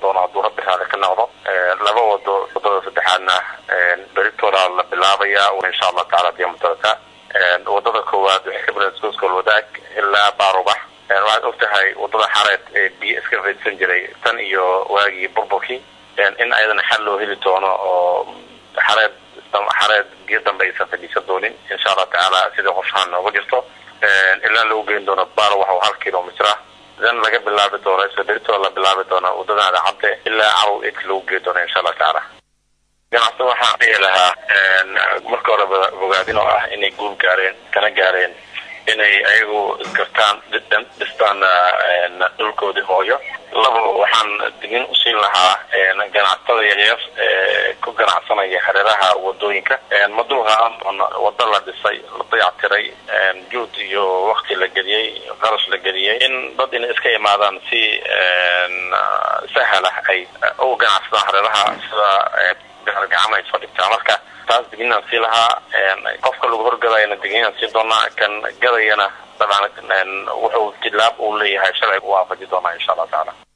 doono hadduu rabbi raali ka noqdo laba wado wadada saddexaadna beritooda la bilaabaya insha allah taala diyamatadaka wadada koowaad waxay ka bilaabta iskooskol wadaag ilaa baarubax waxaad og tahay wadada xareed ee biyo iska raydsan jiray tan iyo waagii burburkii in ayadana xal loo heli doono oo xareed xareed biyo dambe aysan fadhiisan doonin insha allah tacaala sidai qorshahan nooga jirto ilaa lagu geyn doono baarubax oo hal kilomitr ah dan laga bilaabi doono isla beritooda la bilaabi doono wadada adacabde ilaa carow idka lagu geyn doono insha allah tacaala ganacsi waxaan dhihi lahaa marka horeba bogaadin oo ah inay guul gaareen kana gaareen inay ayagu isgartaan dhistaan dhulkoodii hooyo labo waxaan digin usiin lahaa ganacsatada yaryar ee ku ganacsanaya hareeraha wadooyinka maduuqa wado la dhisay la dayactiray juud iyo wakti la geliyey qarash la geliyey in dad inay iska imaadaan si sahlah ay u ganacsadaan hareeraha sida gacama ay soo dhigtaa marka taas diginaan sii lahaa qofka lagu horgadayana diginaan sii doonaa kan gadayana dabcan wuxuu tilaab uu leeyahay sharciga u waafaji doonaa insha allah tacaala